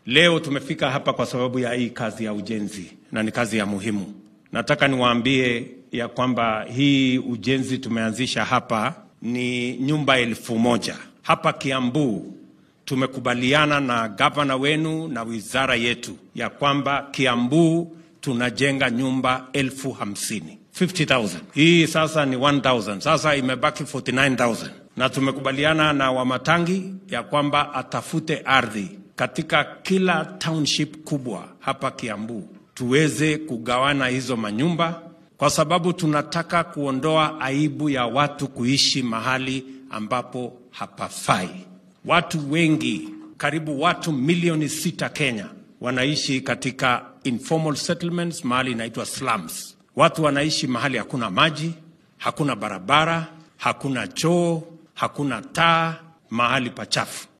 Leo tumefika hapa kwa sababu ya hii kazi ya ujenzi na ni kazi ya muhimu. Nataka niwaambie ya kwamba hii ujenzi tumeanzisha hapa ni nyumba elfu moja hapa Kiambu. Tumekubaliana na gavana wenu na wizara yetu ya kwamba Kiambu tunajenga nyumba elfu hamsini 50,000. Hii sasa ni 1,000. Sasa imebaki 49,000 na tumekubaliana na Wamatangi ya kwamba atafute ardhi katika kila township kubwa hapa Kiambu tuweze kugawana hizo manyumba, kwa sababu tunataka kuondoa aibu ya watu kuishi mahali ambapo hapafai. Watu wengi, karibu watu milioni sita Kenya wanaishi katika informal settlements, mahali inaitwa slums. Watu wanaishi mahali hakuna maji, hakuna barabara, hakuna choo, hakuna taa, mahali pachafu.